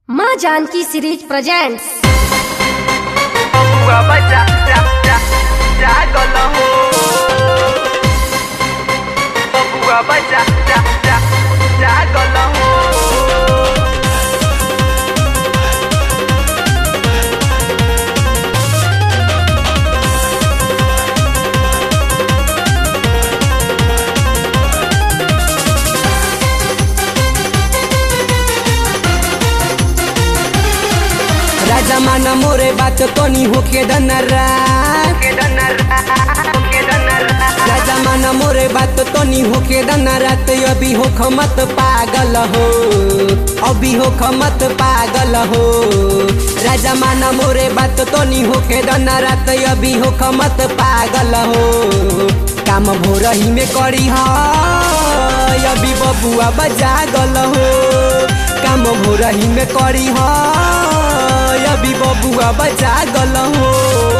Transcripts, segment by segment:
माँ Janaki series presents बबुआ बच्चा जा जा जागल हो बबुआ बच्चा जा जा जागल हो राजा माना मोरे बात तोनी होके दनरा के डनरा के डनरा राजा माना मोरे बात तोनी होके दनरा तो अभी हो मत पागल हो अभी हो मत पागल हो राजा माना मोरे बात तोनी होके दनरा तो अभी हो मत पागल हो काम भोरही में करी हा अभी बबुआ बजागल हो काम भोरही में करी हा अभी बबुआ बजागल हो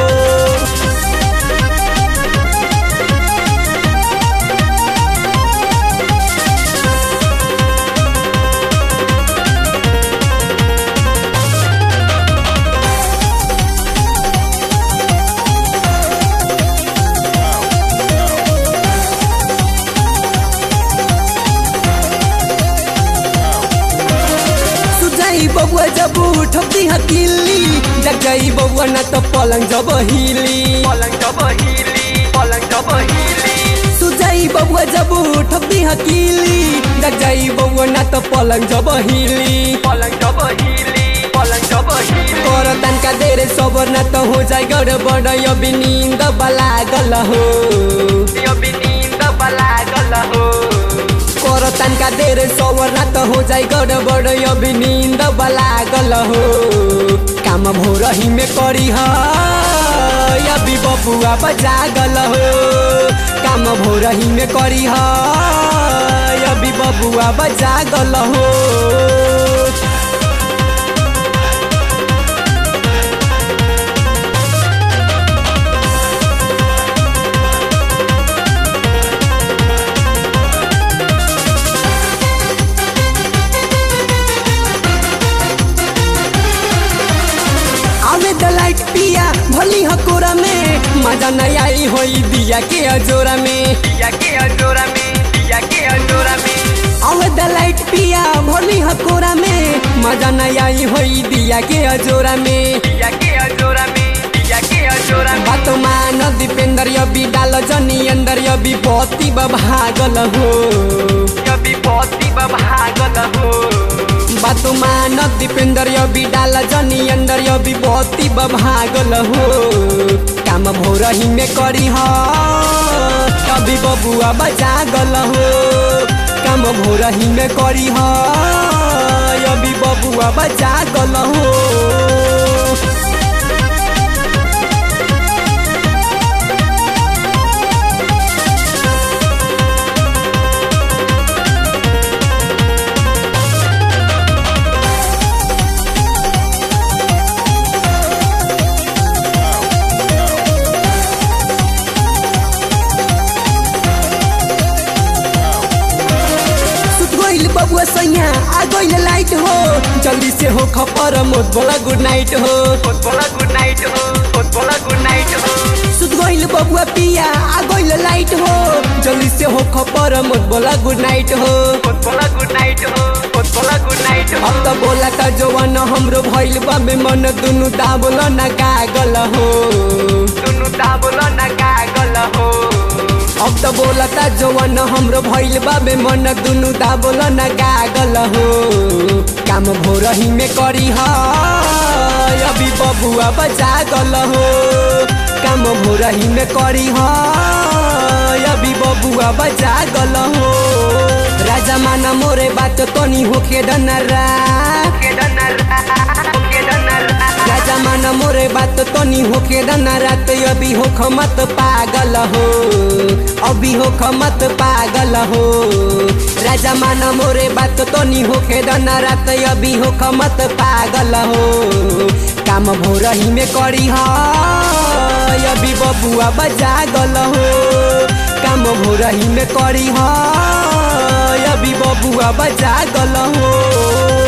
सुजाई बबुआ जब उठती हकीली जग जाई बबुआ न तो पलंग जब हिली पलंग जब हिली पलंग जब हिली सुजाई बबुआ जब उठती हकीली जग जाई बबुआ न तो पलंग जब हिली पलंग जब हिली पलंग जब हिली कर तनका देर सबर न तो हो जाए गड़बड़ अभी नींद बलागल हो अभी नींद बलागल हो कर तनका देर सबर न तो हो जाए गड़बड़ अभी नींद बलागल हो काम भोरही में करी ह अभी बबुआ बजागल हो काम भोरही में करी ह अभी बबुआ बजागल हो आवे द लाइट पिया भली हकोरा में मजा नहीं आई होई दिया के अजोरा में दिया के अजोरा में दिया के अजोरा में आवे द लाइट पिया भली हकोरा में मजा नहीं आई होई दिया के अजोरा में दिया के अजोरा में दिया के अजोरा में बात मान दीपेंद्र अभी डाल जनी अंदर अभी पति भागल हो अभी पति भागल हो बात मान दीपेंद्र अभी डाल जनी अंदर अभी पति भागल हो काम भोरही में करी ह अभी बबुआ बजागल हो काम भोरही में करी ह अभी बबुआ बजागल हो सुत गइल बबुआ सैया आ गइल लाइट हो जल्दी से हो खपर मोत बोला गुड नाइट हो बहुत बोला गुड नाइट हो बहुत बोला गुड नाइट हो सुत गइल बबुआ पिया आ गइल लाइट हो जल्दी से हो खपर मोत बोला गुड नाइट हो बहुत बोला गुड नाइट हो बहुत बोला गुड नाइट हो अब त बोला त जवान हमरो भइल बा में मन दुनु दाबल न कागल हो दुनु ताबुल न कागल हो अब त बोला त जवान हमरो भइल बा में मन दुनु दाबल न कागल हो काम भोरही में करी ह अभी बबुआ बजागल हो काम भोरही में करी ह अभी बबुआ बजागल हो राजा माना मोरे बात तनी होके डनरा के डनरा के डनरा राजा माना मोरे बात तनी होके डनरा तो अभी हो मत पागल हो अभी हो मत पागल हो राजा माना मोरे बात तनी होके डनरा तो अभी हो मत पागल हो काम भोरही में करी ह अभी बबुआ बजागल हो काम भोरही में करी ह अभी बबुआ बजागल हो